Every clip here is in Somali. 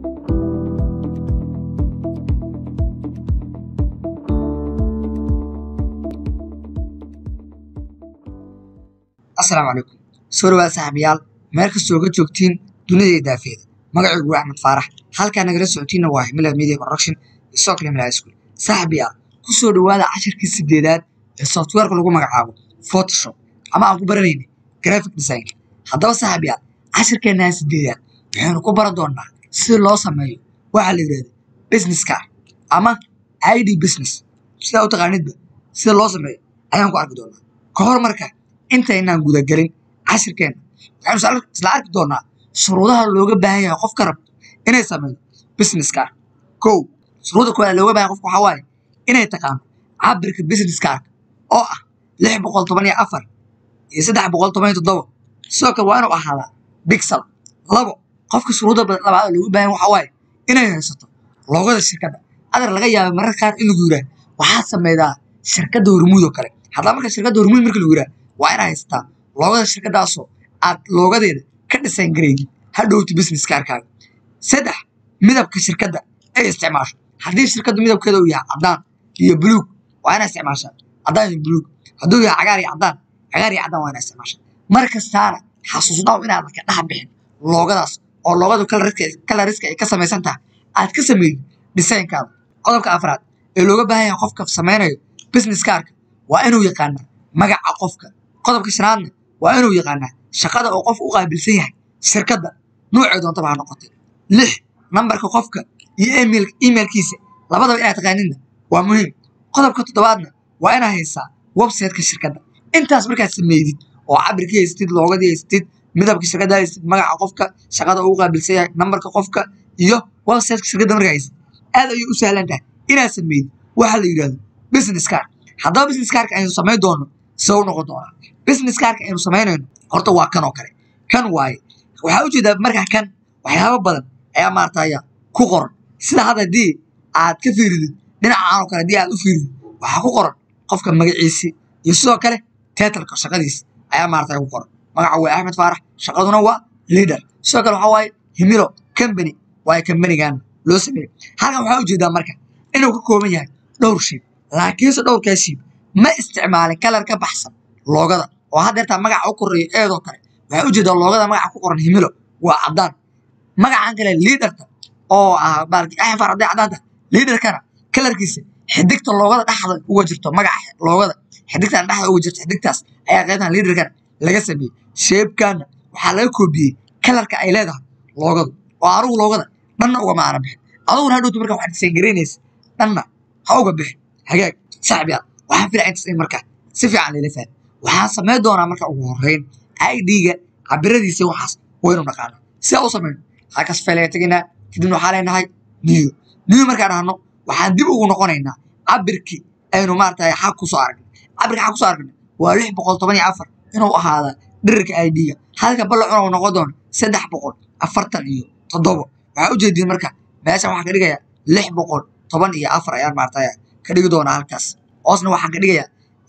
asalaamu calaykum soo dhawaad saaxiibayaal meel kastoo ga joogtiin dunida daafeeda magacaygu waa axmed faarax halkaa nagala socotiinna waa himila media production iyo sidoo kale himila school saaxiibayaal ku soo dhawaada cashirkii sideedaad ee softwareka lagu magacaabo photoshop ama aan ku baranayna graphic design haddaba saaxiibayaal cashirkeennaha sideedaad waxaynu ku baran doonaa sida loo sameeyo waxaa la yidhahda business card ama id business sidaa u taqaanidba sida loo sameeyo ayaan ku arki doonaa ka hor marka intaynaan gudagelin cashirkeenna waxaynu isla arki doonaa shuruudaha looga baahan yahay qofka rabto inay sameydo business card kow shuruuda koowaad looga baahan qofka waxaa waaye inay taqaano cabirka business cardka oo ah lix boqol toban iyo afar iyo saddex boqol toban iyo toddoba sidoo kale waa inuu ahaadaa bixel labo qofka shuruuda labaad looga baahan waxaa waaye inay haysato loogada shirkadda adar laga yaaba mararka qaar in lagu yidhaah waxaad sameydaa shirkadda hormuud oo kale haddaba marka shirkadda hormuud marka lagu yidhaah waa inaad haysataa loogada shirkaddaasoo aad loogadeeda ka dhisan garaydi hadhowti business kaarkaaga saddex midabka shirkadda ay isticmaasho haddii shirkaddu midabkeeda uu yahay caddaan iyo buluug waa inaa isticmaashaa caddaan iyo buluug hadduu yahay cagaar iyo caddaan cagaar iyo caddaan waa inaa isticmaashaa mar kastaana xasuusnaaw inaadan ka dhex bixin loogadaas oo loogadu kalariska ay ka samaysan tahay aad ka sameeyid dhisaynkaada qodobka afraad ee looga baahan yahay qofka samaynayo business kaarka waa inuu yaqaanaa magaca qofka qodobka shanaadna waa inuu yaqaanaa shaqada oo qofka u qaabilsan yahay shirkadda noocee doontaba ha noqotay lix nambarka qofka iyo emailkiisa labadaba inaad taqaanidna waa muhiim qodobka toddobaadna waa inaad haysaa websiteka shirkadda intaas markaad sameydid oo cabirkii haystid loogadii haystid midabka shirkadda haystid magaca qofka shaqada ugu qaabilsan yahay nambarka qofka iyo websiteka shirkadda markaa haystid aad ayay u sahlan tahay inaad sameydid waxa la yidhahdo business card haddaba business cardka aynu samayn doono se u noqon doonaa business cardka aynu samaynayno horta waa kan oo kale kan waaye waxaa ujeedaa markaa kan waxyaabo badan ayaa maartaya ku qoran sida hadda haddii aad ka fiiridid dhinacaan oo kale haddii aad u fiiridid waxaa ku qoran qofka magaciisi iyo sidoo kale tetalka shaqadiis ayaa maartaya ku qoran magaca waa axmed faarax shaqaduna waa leader sidoo kale waxaa waaye himilo company waaye companigan loo sameeyey halkan waxaa ujeedaa marka inuu ka kooban yahay dhowr shiib laakiinse dhowrkaa shiib ma isticmaalin kalar ka baxsan loogada oo haddeertaa magaca u koreeyo eedoo kale waxaa ujeedaa loogada magaca ku qoran himilo waa caddaan magacan kale liidarka oo ah baalki axfar hadday caddaanta liidarkana kalarkiisa xidigta loogada dhexda uga jirto magaca loogada xidigtan dhexda uga jirto xidigtaas ayaa qaybtan liidarkana laga sameeyey sheebkana waxaa laga koobiyey kalarka ay leedahay loogadu oo anugu loogada dhanna ugama aana bixin aduguna hadhowti marka waxaad disayngaraynaysa dhanna ha uga bixin hagaag saaxiibyaal waxaan filaa intaas in marka si fiican layla fahmi waxaan samayn doonaa marka ugu horreyn idga cabiradiisa waxaas waynu naqaana sidaa u samayno halkaas faylaga tegaynaa kadibna waxaa leenahay niyo niyo markaan dhahno waxaan dib ugu noqonaynaa cabirkii aynu maaragtay xag ku soo aragnay cabirka xag ku soo aragnay waa lix boqol toban iyo afar inuu ahaada dhirirka idga halka ballacuna uu noqon doono saddex boqol afartan iyo toddobo waxaa ujeediin marka meeshan waxaan ka dhigayaa lix boqol toban iyo afar ayaan maaragtay ka dhigi doonaa halkaas hoosna waxaan ka dhigayaa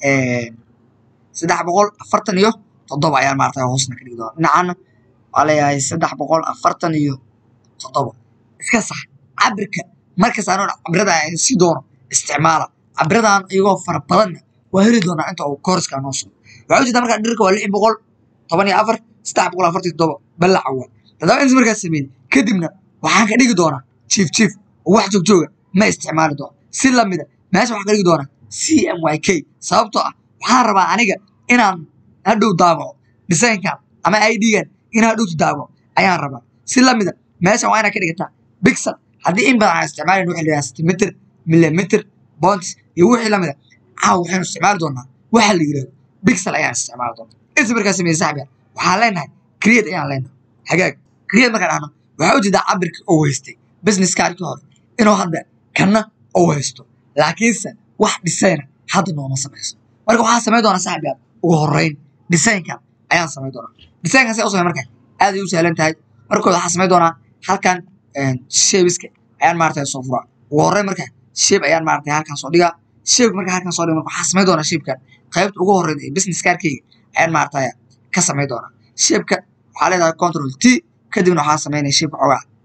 saddex boqol afartan iyo toddoba ayaan maarata hoosna ka dhigi doona dhinacana waa leeyahay saddex boqol afartan iyo toddoba iska sax cabirka markas anoo cabirada aan sii doono isticmaala cabiradan iyagoo fara badanna waa heli doonaa inta uu koorska noo sugo waxaa ujeeda markaa dhirirka waa lix boqol toban iyo afar saddex boqol afartan iyo toddoba ballaca waa haddaba intas markaas sameeyey kadibna waxaan ka dhigi doonaa jiif jiif oo wax joogjooga ma isticmaali doono si lamida meesha waxaan ka dhigi doonaa c m y k sababtoo ah waxaan rabaa aniga inaan hadhow daabaco dhisaynkan ama idgan inaan hadhowtu daabaco ayaan rabaa si lamida meeshan waa inaa ka dhigataa bixel haddii in badan aan isticmaalin waxa la centimeter millimeter bonds iyo wixii lamida caaw waxaynu isticmaali doonaa waxa la yidhahdo bixel ayaan isticmaali doonaa inta markaa sameeye saxbiya waxaan leenahay create ayaan leenahay hagaag create markaan dhahno waxaa ujeedaa cabirka oo haystay business kaarkii hore inuu hadda kanna oo haysto laakiinse wax dhisayna hadda nooma samayso marka waxaa samayn doonaa saxbiyaad ugu horreyn dhisaynkan ayaan samayn doonaa dhisaynkan say u samay marka aad ay u sahlan tahay markooda waxaa samayn doonaa halkan sheebiska ayaan maarata soo furaa ugu horreyn marka sheeb ayaan maarata halkan soo dhigaa sheebka marka halkan soo dhiga marka waxaa samayn doonaa sheebkan qaybta ugu horreyn ee business kaarkayga ayaan maarata ka samayn doonaa sheebka waxaa leedahay control t kadibna waxaa samaynaya sheebka xoogaa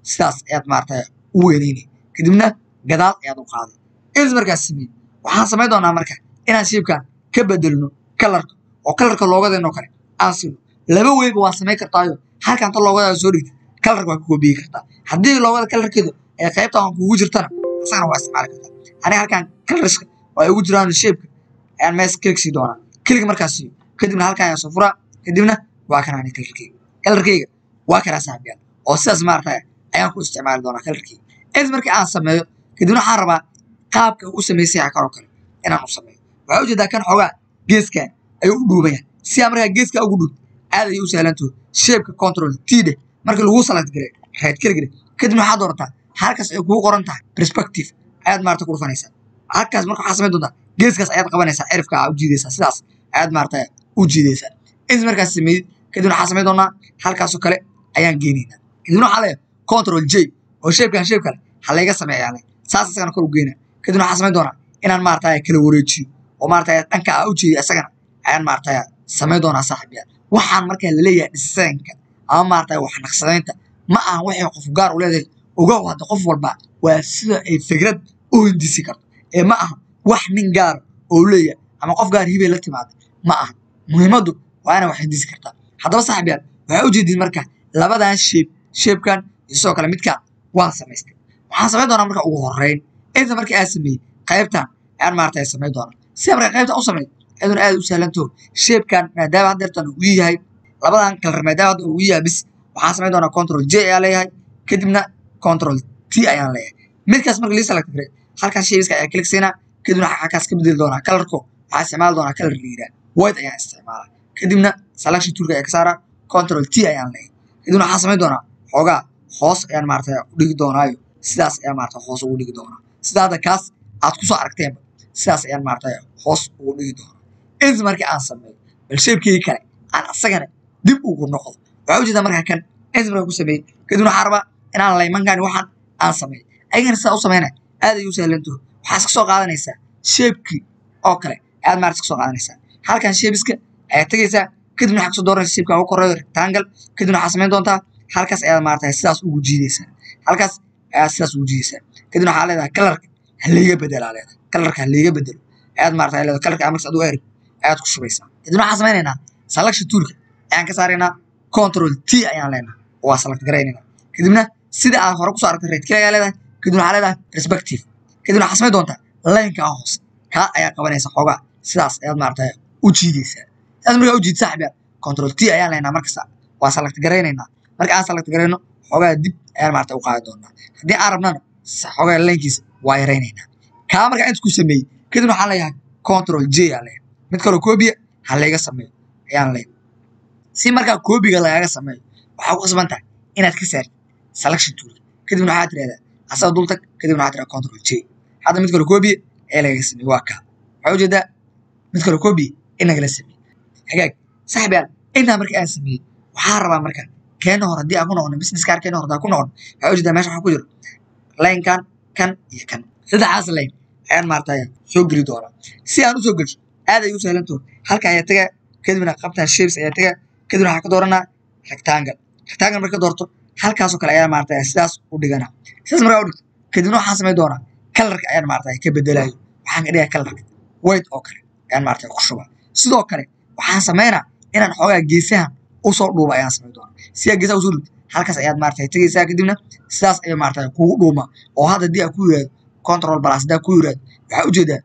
sidaas ayaad maaragtay u weyneynay kadibna gadaal ayaad u qaaday intaas markaas sameeyey waxaan samayn doonaa marka inaan shaybkan ka bedelno kalarka oo kalarka loogadeenoo kale aan sino laba weyba waa samayn kartaayo halkan ta loogadaada soo dhigtid kalarka waa ka koobiyi kartaa haddii loogada kalarkeedu ee qaybta aan kugu jirtana asagana waa isticmaali kartaa aniga halkan kalarska oo ay ugu jiraan shaybka ayaan mees kilig sii doonaa kilig markaas siiyo kadibna halkan ayaan soo furaa kadibna waa kan ani kalarkeyga kalarkeyga waa kanaa saaxiibyaal oo sidaas maaragtay ayaan ku isticmaali doonaa kalarkeyga intaas markii aan sameeyo kadibna waxaan rabaa qaabka u samaysay kanoo kale inaan u sameeyo waxaa ujeedaa kan xoogaa geeskan ayuu u dhuubayaan si aan markaa geeska ugu dhuub aad ayay u sahlantaho shaybka control t dheh markii lagu select garay right click dheh kadibna waxaad doorataa halkaas ay kugu qoran tahay perspective ayaad maarata ku dhufanaysaa halkaas marka waxaa samayn doontaa geeskaas ayaad qabanaysaa cirifka aa u jiidaysaa sidaas ayaad maarata u jiidaysaa intaas markaas sameeyey kadibna waxaa samayn doonaa halkaasoo kale ayaan geenaynaa kadibna waxaa leeyahay control j oo shaybkan shayb kale ha layga sameeyaa le saas isagana kor u geynaa kadibna waxaa samayn doonaa inaan maarata kala wareejiyo oo maarata dhanka aa u jeediyo isagana ayaan maarata samayn doonaa saaxiib yaal waxaan markaa laleeyahay dhisaanka ama maarata wax naqsadaynta ma ahan waxay qof gaar u leedahay ogow hadda qof walba waa sida ay fikrad u hindisi karto ee ma aha wax nin gaara oo leeyahay ama qof gaar hibay la timaada ma aha muhiimaddu waa ina wax hindisi kartaa haddaba saaxiib yaal waxaa ujeediin marka labadan sheeb sheebkan iyo sidoo kale midkaan waan samaystay waxaan samayn doonaa marka ugu horeyn inta markii aad sameeyey qaybtan ayaan maarata samayn doonaa sida marka qaybtan u sameey iyaduna aad u sahlanto sheebkan maadaama haddeertan uu yahay labadan kalar maadaama hadda uu yahay bis waxaan samayn doonaa control j ayaan leeyahay kadibna control t ayaan leeyahay midkaas marka lii select garay halkaas sheebiska ayaa click siinaa kadibna halkaas ka bedeli doonaa kalarko waxaa isticmaali doonaa kalar la yidhaha white ayaan isticmaalaa kadibna selection toolka ayaa ka saaraa control t ayaan leeyahay kadibna waxaan samayn doonaa xoogaa hoos ayaan maarata u dhigi doonaayo sidaas ayaan maarata hoos ugu dhigi doonaa sida hadda kaas aad kusoo aragteenba sidaas ayaan maarata hoos ugu dhigi doonaa inta markii aan sameeyo bal sheebkii kale aan asagana dib ugu noqdo waxaa ujeedaa markaa kan inta markaa ku sameeyey kadibna waxaa rabaa inaan laymankan waxaan aan sameeyo ayagana sidaa u sameynaya aad ay u sahlantaho waxaa iska soo qaadanaysaa sheebkii oo kale ayaad maarata iska soo qaadanaysaa halkan sheebiska ayaad tegaysaa kadibna waxaa kasoo dooranaysa sheebka ugu koreeyo rectangle kadibna waxaa samayn doontaa halkaas ayaad maarata sidaas ugu jiidaysaa halkaas ayaad sidaas ugu jiidaysaa kadibna waxaa leedahay kalarka halayga bedelaa leedahay kalarka halayga bedelo ayaad maarata leedahay kalarka amarkas adigu erib ayaad ku shubaysaa kadibna waxaan samaynaynaa selection toolka ayaan ka saaraynaa control t ayaan leenahay waa select garaynayna kadibna sida aad hore kusoo aragtay right click ayaa leedahay kadibna waxaa leedahay perspective kadibna waxaa samayn doontaa laynkaa hoose kaa ayaa qabanaysa xoogaa sidaas ayaad maarata u jiidaysaa sidaas markaa u jiid saaxib yaa control t ayaan leenahay markasta waa select garaynaynaa marka aan select garayno xoogaa dib ayaan maarata u qaadi doonaa haddii aan rabnana xoogaa laynkiisa waa yaraynaynaa kaa markaa inta ku sameeyey kadibna waxaan leeyahay control j aa leeyahay mid kaloo koobiya ha layga sameeyo ayaan leeyahay si markaa koobiga lagaga sameeyo waxaa ku qasban tahay inaad ka saartid selection toolka kadibna waxaad tirahdaa asaga dul tag kadibna waxaad tirahdaa control j hadda mid kaloo koobiya ee lagaga sameeyo waa kaa waxaa ujeedaa mid kaloo koobiya in lagala sameeyo hagaag saaxib yaal intaa marka aan sameeyey waxaa rabaa marka keena hor haddii aan ku noqono business card keena hor haddaan ku noqono waxaa ujeedaa meesha waxaa ku jiro laynkan kan iyo kan saddexdaas layn ayaan maarata soo geli doonaa si aan usoo gelsho aad ay u sahlantaho halka ayaa tagaa kadibna qabtan shapes ayaa tagaa kadibna waxaa ka dooranaa rectangle rectangle marka doorto halkaasoo kale ayaa maarata sidaas u dhiganaa sidaas markaa u dhigto kadibna waxaan samayn doonaa kalarka ayaan maarata ka bedelayo waxaan ka dhigaa kalarka white oo kale ayaan maarata ku shubaa sidoo kale waxaan samaynaa inaan xoogaa geesahan usoo dhuuba ayaan samayn doonaa sidaa geesaha usoo dhubto halkaas ayaad maarata tegaysaa kadibna sidaas ayaa maarata kugu dhuuma oo hadda haddii aa ku yiraahdo control plus haddaa ku yiraahdo waxaa ujeedaa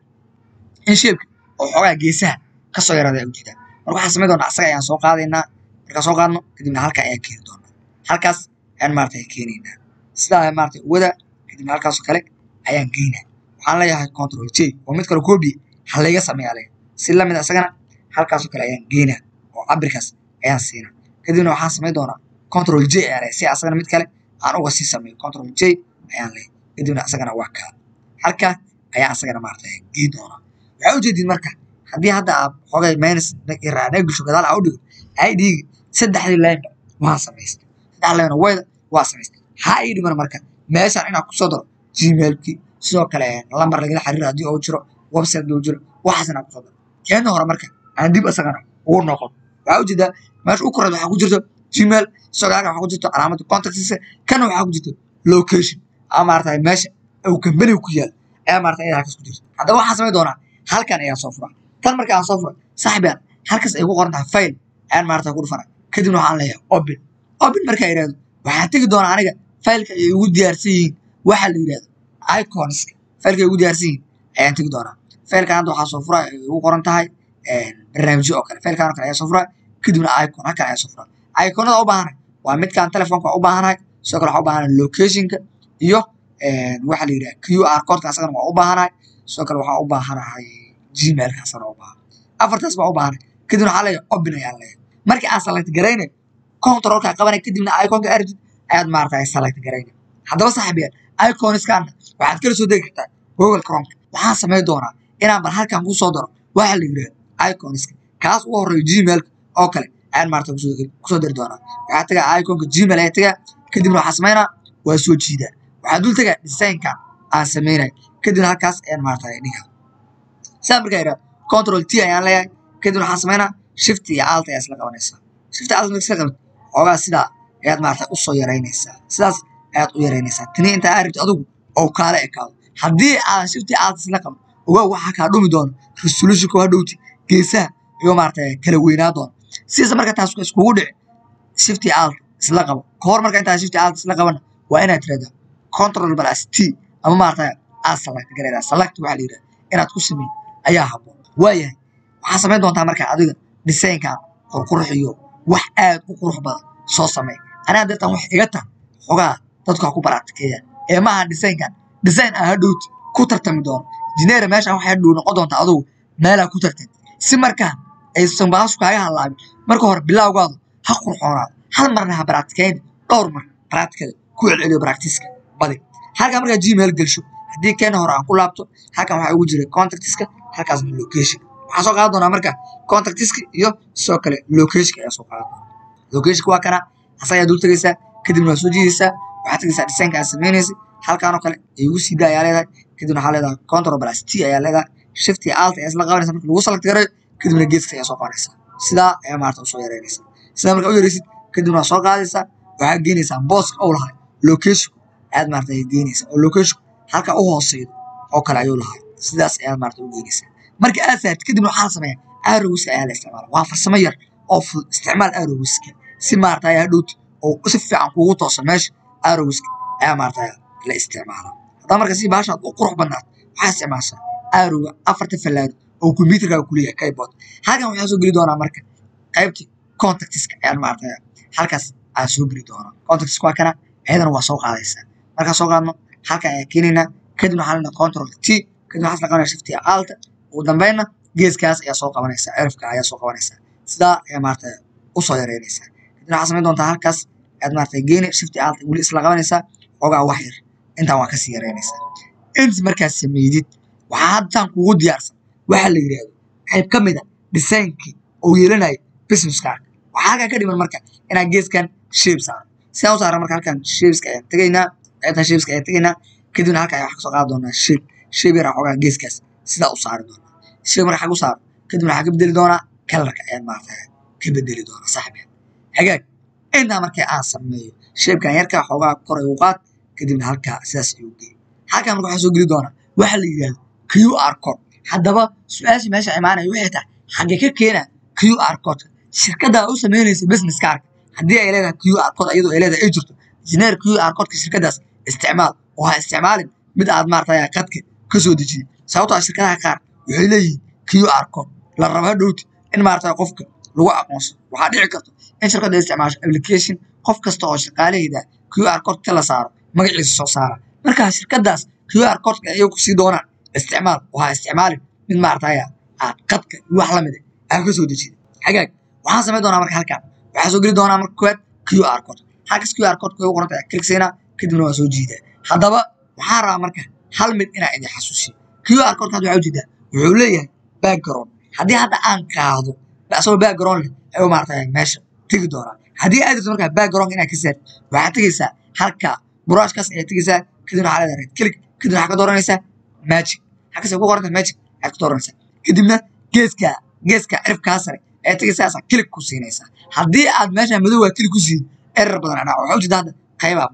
in sheebka oo xoogaa geesaha kasoo yaraada ayaa ujeedaa marka waxaan samayn doonaa asaga ayaan soo qaadaynaa markaan soo qaadno kadibna halkaa ayaan keeni doonaa halkaas ayaan maarata keenaynaa sidaa maarata wada kadibna halkaasoo kale ayaan geynaa waxaan leeyahay control j oo mid kale koobi ha layga sameeyaa leeyahay si lamid asagana halkaasoo kale ayaan geynaa oo cabirkaas ayaan siinaa kadibna waxaan samayn doonaa control j ayaa leeyahay si asagana mid kale aan uga sii sameeyo control j ayaan leeyahay kadibna asagana waa kaa halkaa ayaan asagana maarata geyn doonaa waxaa ujeedin marka haddii hadda aad xogay minus raacnee gasho gadaal aa u dhigo ay dhiigi saddexdii laynba waan samaystay saddex layna wayda waa samaystay ha ii dhiman marka meeshaan inaan kusoo daro gmailkii sidoo kale lambar lagala xiriir haddii uu jiro website loo jiro waxaas inaan kusoo daro keena hore marka aan dib asagana ugu noqon waxaa ujeedaa meesha u koreed waxaa ku jirto gmail sidoo kale waxaa ku jirto calaamadda contactisa kana waxaa ku jirto location ama maarata meesha uu kambaniga ku yaal ayaa maarata ayada halkaas ku jirta haddaba waxaan samayn doonaa halkan ayaa soo fura tan marka aan soo fura saaxiibaan halkaas ay ku qoran tahay file ayaan maarata ku dhufana kadibna waxaan leeyahay open open markaa yidhahdo waxaan tegi doonaa aniga failka ay ugu diyaarsan yihiin waxa la yidhahdo iconska failka ay ugu diyaarsan yihiin ayaan tegi doonaa failkan hadda waxaa soo fura ay ugu qoran tahay barnaamijyo oo kale failkan oo kale ayaa soo fura kadibna icon halkan ayaa soo fura iconada u baahanahay waa midkaan telefoonka u baahanahay sidoo kale waxaa u baahanahay locationka iyo waxa la yidhaha q r codka asagana waa u baahanahay sidoo kale waxaa u baahanahay gmailka asagana u baahan afartaas baa u baahanahay kadibna waxaa leeyahay open ayaan leeyahay markii aan select garaynayo controlka qabanay kadibna iconka aragtid ayaad maarata select garaynay haddaba saaxiibayaal iconiskana waxaad kala soo degi kartaa google chromeka waxaan samayn doonaa inaan bal halkan ku soo daro waxa la yidhahdo iconiska kaas ugu horeeyo gmailka oo kale ayaan maarata kusoo dari doonaa waxaa tagaa iconka gmail ayaa tagaa kadibna waxaa samaynaa waa soo jiidaa waxaa dul tagaa designkan aan samaynay kadibna halkaas ayaan maarata dhigaa saa markaa yidhahdo control t ayaan leeyahay kadibna waxaan samaynaa shift iyo alt ayaa isla qabanaysaa shift alt marka isla qabat xoogaa sidaa ayaad maarata usoo yaraynaysaa sidaas ayaad u yaraynaysaa tani intaa aa rabtid adigu oo kaala ekaado haddii aadan shift iyo alt isla qaban ogaa waxaa kaa dhumi doona resolutionka waa dhowti geesaha iyo maarata kala weynaa doona sidaas marka taas iskugu dhici shift iyo alt isla qabo kahor marka intaa shift iyo alt isla qabana waa inaad tirahdaa control plus t ama maarata aad select garaydaa select waxaa la yidhaha inaad ku sameyn ayaa habboon waayahay waxaa samayn doontaa marka adiga designkan qurqurxiyo wax aad u qurux badan soo samey anaa dartan wax iga taha xogaa dadku ha ku baraatikeeyaan ee maaha designkan design aan hadhowti ku tartami doono jineera meeshaan waxay hadhow noqon doontaa adugu meelaa ku tartan si markaa aysan baashu kaaga halaabin marka hore bilaawgaadu ha qurxoonaado hal marna ha baraatikeyn dhowr mar baraatikada ku celceliyo baractiska badi halkaa markaa gmail gelsho haddii keena hore aan ku laabto halkan waxaa ugu jiray contactiska halkaasna location waxaa soo qaadan doonaa marka contactiska iyo sidoo kale locationka ayaa soo qaadan doonaa locationka waa kana asagaa dul tegaysaa kadibna waa soo jiidaysaa waxaad tegaysaa designka aad samaynaysay halkaan oo kale ay ugu sii daa ayaa leedahay kadibna waxaa leedahay control plus t ayaa leedahay shift iyo alt ayaa isla qabanaysa marka lagu select garayo kadibna geeska ayaa soo qabanaysaa sidaa ayaa maarata usoo yareynaysaa sidaa marka u yareysid kadibna waa soo qaadaysaa waxaa geenaysaa booska ou lahay location ayaad maarata geenaysaa oo location halka u hooseydo oo kale ayuu lahay sidaas ayaad maarata u geenaysaa marka aad saartid kadibna waxaa la sameeyaa arrowska ayaa la isticmaala waa farsamo yar oo fudud isticmaal arrowska si maarata ayaa hadhowti oo si fiican kuugu toosa meesha arrowska ayaa maarata la isticmaala haddaa marka si baashaad u qurux badnaad waxaa isticmaashaa arrowga afarta fallaado oo computerkaaga kuleeyahay keyboard halkan waxaa soo geli doonaa marka qaybtii contactiska ayaan maarata halkaas aan soo geli doonaa contactiska waa kana ayadana waa soo qaadaysaa markaa soo qaadno halkan ayaa keenaynaa kadibna waxaa lena control t kadibna waxaa la qabanaya shift iyo alta ugu dambeynna geeskaas ayaa soo qabanaysaa cirifka ayaa soo qabanaysaa sidaa ayaa maarata usoo yareynaysaa kadibna waxaa samayn doontaa halkaas ayaad maarata geeni shift iyo alta weli isla qabanaysaa ogaa wax yar intaan waa kasii yareynaysaa int markaad sameydid waxaa haddan kugu diyaarsan waxaa la yidhahdo qayb ka mid a designkii oo yeelanayo businesskaaga waxaa halkan ka dhiman marka inaad geeskan shape saaro sidaan u saara marka halkan shapeska ayaan tegaynaa qaybtan shapeska ayaan tegaynaa kadibna halkan ayaa wax kasoo qaadi doonaa shape shape yar xoogaa geeskaas sidaa u saari doonaa shape marka xag u saaro kadibna waxaa ka bedeli doonaa kalarka ayaan maarata ka bedeli doonaa saaxiibeen hagaag intaa markii aan sameeyo shapekan yarkaa xoogaa kor ay u qaad kadibna halkaa sidaas ayuu geey halkan marka waxaa soo geli doonaa waxaa la yidhahdo q r code haddaba su-aashii meesha imaanaya waxay tahay xagge ka keena q r codeka shirkaddaa u samaynaysa business kaarka haddii ay leedahay q r code iyadoo ay leedahay ay jirto jineer q r codeka shirkaddaas isticmaal oo ha isticmaalin mid aad maarata qadka ka soo dejiyay sababtoo ah shirkadaha qaar waxay leeyihiin q r code la raba dhowti in maarata qofka lagu aqoonsado waxaa dhici karto in shirkadda isticmaasho application qof kasta oo shaqaalahayda q r codeka la saaro magaciisa soo saara markaa shirkaddaas q r codeka ayay ku sii doonaan isticmaal oo ha isticmaalin mid maartaya aad qadka iyo wax lamid ah ka soo dejida xagaag waxaan samayn doonaa marka halkan waxaa soo geli doonaa marka koowaad q r code halkas q r codeka ugu qoranta kliksaynaa kadibna waa soo jiidaa haddaba waxaan rabaa marka hal mid inaa idin xasuusiyo q r codeka hadda waxaa ujeedaa wuxuu leeyahay background haddii hadda aan qaado asagoo background leh ayuu maartaya meesha tegi doonaa haddii aad jirto markaa background inaad ka saartid waxaad tegaysaa halka brushkaas ayaad tegaysaa kadibna waxaa leedahay right click kadibna waxaa ka dooranaysaa magic halkaas ay ku qoranta magic ayaad ka dooranaysaa kadibna geeska geeska cirifkaa sare ayaad tegaysaa click ku siinaysaa haddii aad meesha madow waa click ku siin erar badan anaa waxaa ujeeda hadda qaybaa baxday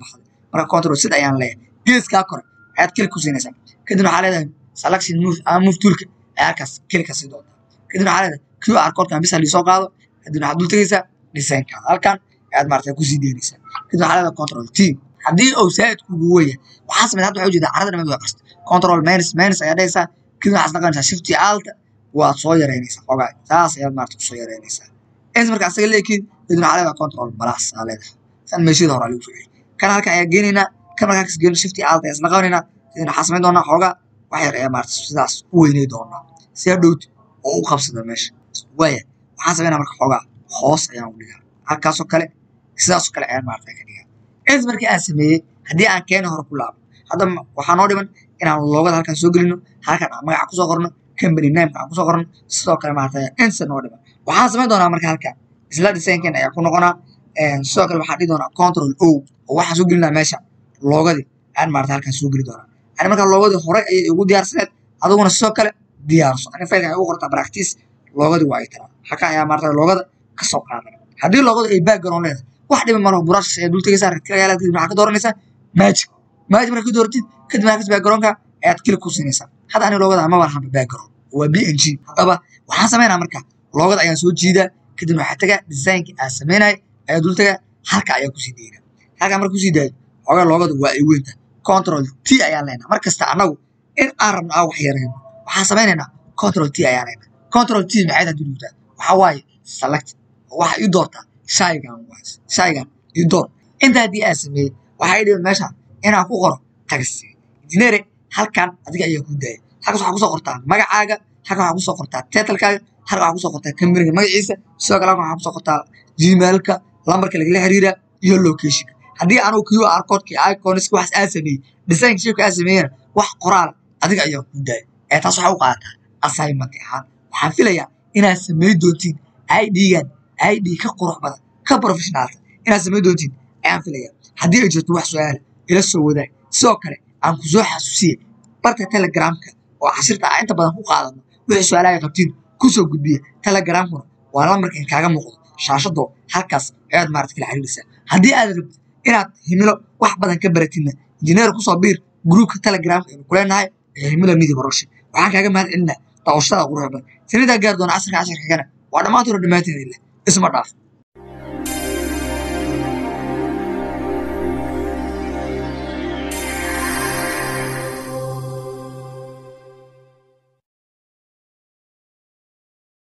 marka control sid ayaan leeyahay geeskaa kore ayaad klik ku siinaysaa kadibna waxaa leedahay selection move ama move toolka ayaa halkaas klik ka sii doontaa kadibna waxaa leedahay qr codkan bisa lisoo qaado kadibna waxaad dul tegaysaa designkaada halkan ayaad maarata kusii deynaysaa kadibna waxaa leedahay control t haddii uu saa'id kugu weya waxaa sameyd hadda waxaa ujeedaa carada dhamad waa qarsta control minus minus ayaa dhahaysaa kadibna waxaad naqanaysaa shifty alta waad soo yareynaysaa xogaa saas ayaad maarata kusoo yareynaysaa ins marka asaga leekiin kadibna waxaa leedahay control plus aa leedahay kan meeshada hore lagu soo celi kan halkan ayaa geenaynaa kan markaa kas geeno shifty alta ayaa isla qabanayna kadibna waxaa samayn doonaa xoogaa wax yar ayaa maarata sidaas u weynay doonaa si hadhowt oo u qabsada meesha waaya waxaan samaynaa marka xoogaa hoos ayaan u dhigaa halkaasoo kale sidaasoo kale ayaan maarata ka dhigaa ins markii aan sameeyey haddii aan keena hore ku laabo hadda waxaa noo dhiman inaan loogada halkan soo gelino halkan aan magaca kusoo qorno company nameka aan kusoo qorno sidoo kale maarata insa noo dhiman waxaan samayn doonaa marka halkan isla designkan ayaa ku noqonaa sidoo kale waxaan dhihi doonaa control o oo waxaan soo gelinaa meesha loogadii ayaan maarata halkan soo geli doonaa ani marka loogadii hore ayay igu diyaarsaneed adiguna sidoo kale diyaarso ani faylka ay ugu qortaa practice loogadii waa ay taraa halkan ayaa maarata loogada ka soo qaadan haddii loogada ay background leedahay wax dhiba malaho burash ayaa dul tegaysaa rakagaala kadib waxaa ka dooranaysaa magic magic markaa ka dooratid kadib halkaas backgroundka ayaad klik ku siinaysaa hadda ani loogada ama baan hamba background waa b n g haddaba waxaan samaynaa marka loogada ayaan soo jiidaa kadibna waxaa tagaa designkii aan samaynay ayaa dul tagaa halka ayaa kusii dayna halkaa marka kusii daayo xoogaa loogada waa ay weynta control t ayaan leenaa mar kasta annagu in aan rabno aan wax yarayno waxaan samaynaynaa control t ayaan leenaa control t maxay tahay dunuugtaa waxaa waaye select waxa ii doortaa shaygan waas shaygan ii door inta haddii aan sameeyey waxaa ii dhiban meesha inaan ku qoro taxi engineere halkan adiga ayaa ku daaya halkaas waxaa kusoo qortaa magacaaga halkan waxaa kusoo qortaa titlekaaga halkan waxaa kusoo qortaa companyga magaciisa sidoo kale halkan waxaa kusoo qortaa gmailka lambarka lagala xiriira iyo locationka haddii anugu qr codki iconska waxaas aan sameeyey design shapka aan sameeyena wax qoraala adiga ayaa ku daaya ee taas waxaa u qaadataa assignment ahaan waxaan filayaa inaad samey doontiin idgan id ka qurux badan ka professionaalta inaad samey doontiin ayaan filayaa haddii ay jirto wax su-aala ila soo wadaag sidoo kale aan ku soo xasuusiye barka telegramka oo cashirta aan inta badan ku qaadano wixii su-aalaha ay qabtiin kusoo gudbiya telegramkuna waa lambarka in kaaga muuqdo shaashado halkaas ayaad maarata kala xiriiraysaa haddii aad rabtid inaad himilo wax badan ka baratidna injineer kusoo biir gruupka telegramka aynu kuleenahay ee himilo media production waxaan kaaga mahad celinaa daawashada quruxda sinidaa gaar doona casirka casharka kana waa dhammaantoona dhammaanteeda isma dhaaf